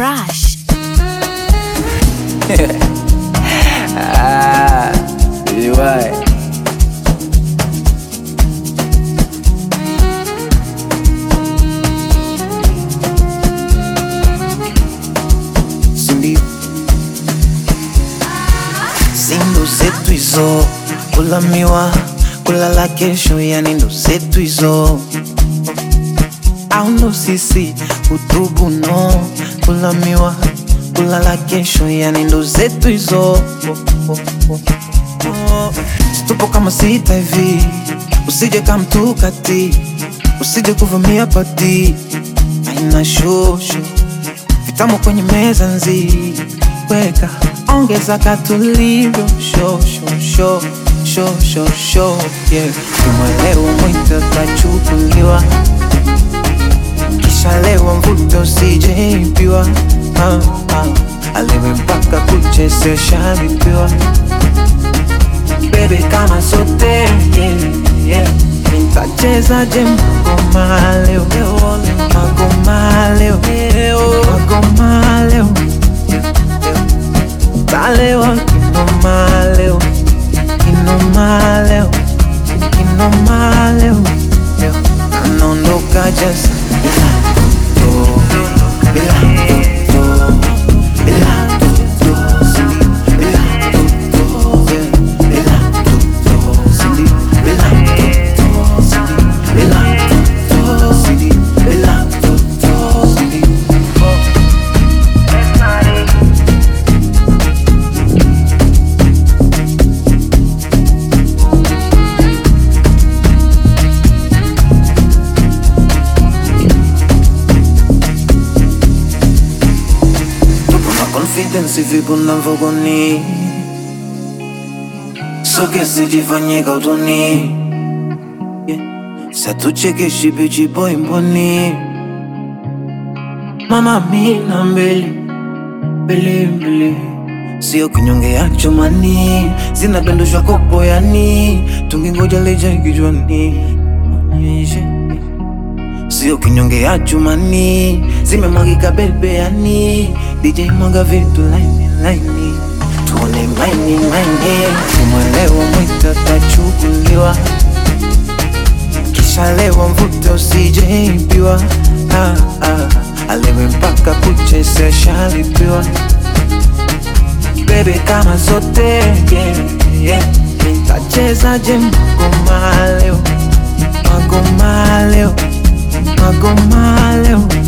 Crush. Ah, ouais. Cindy. Sindo zetu hizo, kula miwa, kulala kesho, yani ndo zetu hizo au ndo sisi utubu no, kula miwa, kulala kesho, yani ndo zetu hizo Tupo kama sita hivi, usije kamtukati, usije kuvamia pati, aina shosho vitamu kwenye meza nzi, weka ongeza katulivyo sho sho sho sho sho sho yeah. Kimwelewa mwita tachukuliwa, kisha lewa mvuto usijeibiwa, ah, ah. alewe mpaka kucheze shalipiwa bebe kama zote yeah, yeah. Nitacheza je magoma leo magoma leo magoma leo talewa kinoma leo kinoma leo kinoma leo anaondoka jasa bila to bila to bila to bila to Cindy bila to Cindy bila to Cindy bila to Cindy Tupo na confidence vipo na mvogoni So che se ti fa niega utoni yeah. Se tu chekeshi bichi boy mboni Mama mina mbele mbele mbele Sio kinyonge ya chomani Zinadondoshwa kopo yani Tungingoja leja kichwani Onyeshe Sio kinyonge ya chumani Zimemwagika bebe yani DJ mwaga vitu laini laini Tuone maini maini Umwelewa mwita tachukuliwa Kisha lewa mvuto usijeibiwa ah, ah. Alewe mpaka kucheze shalipiwa Bebe kama zote yeah, yeah. Nitacheza je magoma leo Magoma leo Magoma leo